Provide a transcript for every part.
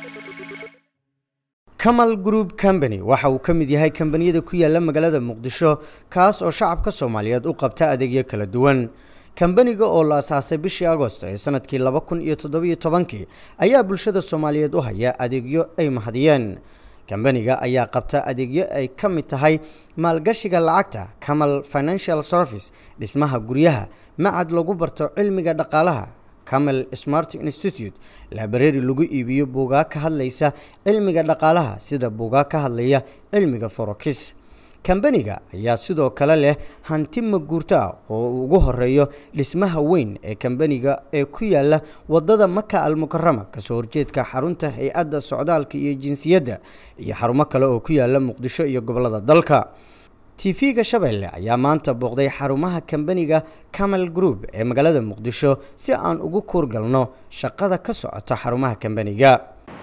camal group company waxa uu ka mid yahay kambaniyada ku yaala magaalada muqdisho kaas oo shacabka soomaaliyeed u qabta adeegyo kala duwan kambaniga oo la asaasay bishii agosto ee sanadkii laba kun iyo toddobiyo tobankii ayaa bulshada soomaaliyeed u haya adeegyo ay mahadiyeen kambaniga ayaa qabta adeegyo ay ka mid tahay maalgashiga lacagta camal financial service dhismaha guryaha macad lagu barto cilmiga dhaqaalaha camel smart institute labrari lagu iibiyo buugaag ka hadlaysa cilmiga dhaqaalaha sida buugaag ka hadlaya cilmiga forokis kambaniga ayaa sidoo kale leh hanti maguurto ah oo uu ugu horeeyo dhismaha weyn ee kambaniga ee ku yaala wadada maka almukarama kasoo horjeedka xarunta hay-adda socdaalka iyo jinsiyadda iyo xarumo kale oo ku yaala muqdisho iyo gobolada dalka tv-ga shabeelle ayaa maanta booqday xarumaha kambaniga camel group ee magaalada muqdisho si aan ugu kuurgalno shaqada ka socota xarumaha kambaniga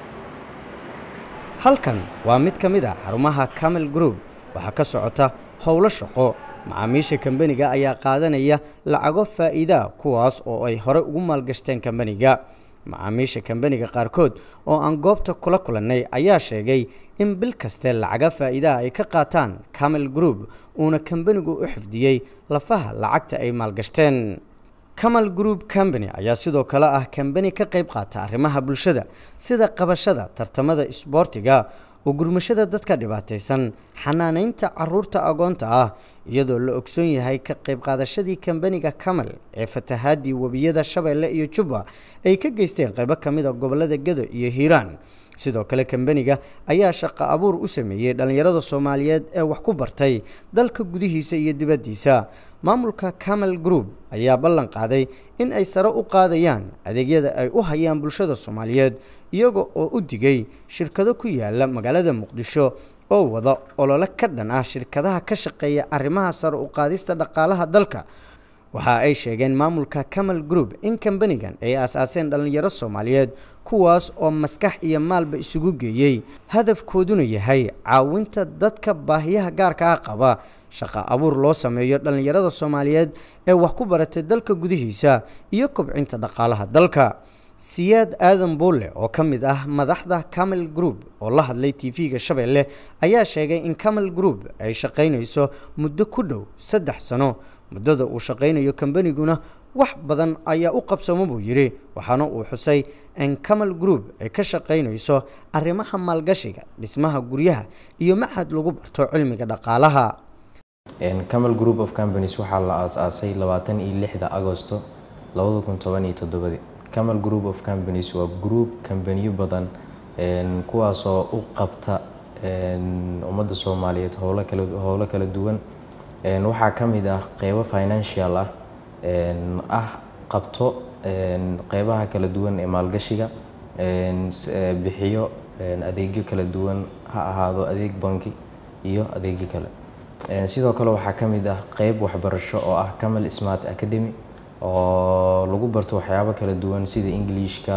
halkan waa mid ka mid a xarumaha camel group waxaa ka socota howlo shaqo macaamiisha kambaniga ayaa qaadanaya lacago faa'iidaa kuwaas oo ay hore ugu maalgashteen kambaniga macaamiisha kambaniga qaarkood oo aan goobta kula kulannay ayaa sheegay in bil kaste lacaga faa'iidaha ay ka qaataan camel group uuna kambanigu u xifdiyey lafaha lacagta ay maalgashteen camal group company ayaa sidoo kale ah kambani ka qayb qaata arrimaha bulshada sida qabashada tartamada isboortiga oo gurmashada dadka dhibaataysan xanaanaynta caruurta agoonta ah iyadoo la ogsoon yahay ka qayb qaadashadii kambaniga camal ee fatahaadii webiyada shabeelle iyo jubba ay ka geysteen qaybo ka mid a gobolada gedo iyo hiiraan sidoo kale kambaniga ayaa shaqo abuur u sameeyey dhallinyarada soomaaliyeed ee wax ku bartay dalka gudihiisa iyo dibaddiisa maamulka camal group ayaa ballan qaaday in ay sare u qaadayaan adeegyada ay u hayaan bulshada soomaaliyeed iyaga oo u digay shirkado ku yaala magaalada muqdisho oo wada olole ka dhan ah shirkadaha ka shaqeeya arrimaha sare u qaadista dhaqaalaha dalka waxa ay sheegeen maamulka camal group in kambanigan ay aasaaseen dhallinyaro soomaaliyeed kuwaas oo maskax iyo maalba isugu geeyey hadafkooduna yahay caawinta dadka baahiyaha gaarka ah qaba shaqo abuur loo sameeyo dhallinyarada soomaaliyeed ee wax ku baratay dalka gudihiisa iyo kobcinta dhaqaalaha dalka siyaad aadan buulle oo ka mid ah madaxda camel group oo la hadlay tv-ga shabeelle ayaa sheegay in camel group ay shaqaynayso muddo ku dhow saddex sano muddada uu shaqaynayo kambaniguna wax badan ayaa u qabsamo buu yidhi waxaana uu xusay in camal group ay ka shaqaynayso arrimaha maalgashiga dhismaha guryaha iyo maxad lagu barto cilmiga dhaqaalaha camal group of companies waxaa la aas-aasay labaatan iyo lixda agosto labada kun toban iyo toddobadii camal group of companies waa group kambaniyo badan kuwaasoo u qabta ummadda soomaaliyeed howlo kala howlo kala duwan waxaa ka mid ah qeybo financial ah ah qabto qeybaha kala duwan ee maalgashiga bixiyo adeegyo kala duwan ha ahaado adeeg banki iyo adeegyo kale sidoo kale waxaa ka mid ah qeyb waxbarasho oo ah camal smart academy oo lagu barto waxyaabo kala duwan sida englishka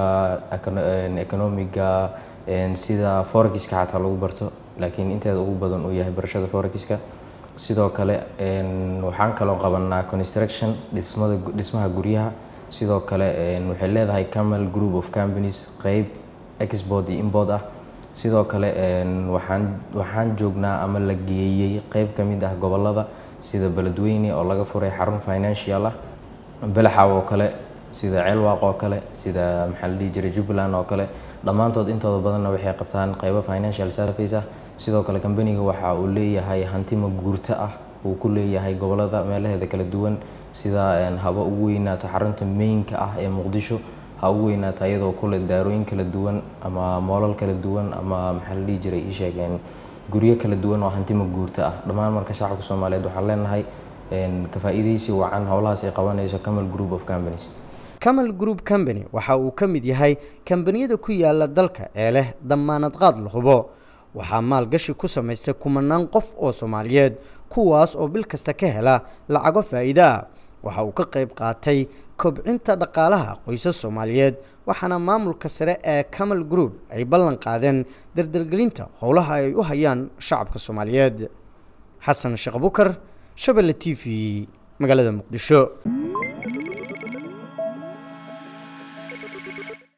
economiga sida forexiska xataa lagu barto laakiin inteeda ugu badan uu yahay barashada forexiska sidoo kale waxaan kaloo qabanaa construction dhismada dhismaha guryaha sidoo kale waxay leedahay camal group of companies qeyb export iyo import ah sidoo kale waxaan waxaan joognaa ama la geeyey qeyb ka mid ah gobolada sida beledweyne oo laga furay xarun financial ah belaxaw oo kale sida ceelwaaq oo kale sida maxaa la dhihi jiray jubbaland oo kale dhammaantood intooda badanna waxay qabtaan qeybo financial service ah sidoo kale kambaniga waxa uu leeyahay hanti maguurto ah uu ku leeyahay gobolada meelaheeda kala duwan sida haba ugu weynaato xarunta mainka ah ee muqdisho ha ugu weynaato iyadoo kule daarooyin kala duwan ama moolal kala duwan ama maxaa la dhihi jiray ii sheegeen guryo kala duwan oo hanti maguurto ah dhammaan marka shacabka soomaaliyeed waxaan leenahay ka faa'iidaysi wacan howlahaas ay qabanayso camal group of companies camal group company waxa uu ka mid yahay kambaniyada ku yaala dalka ee leh damaanad qaad la hubo waxaa maalgashi ku samaystay kumanaan qof oo soomaaliyeed kuwaas oo bil kasta ka hela lacago faa'iide ah waxa uu ka qayb qaatay kobcinta dhaqaalaha qoysas soomaaliyeed waxaana maamulka sare ee camal group ay ballan qaadeen dardargelinta howlaha ay u hayaan shacabka soomaaliyeed xasan sheekh bukar shabelle t v magaalada muqdisho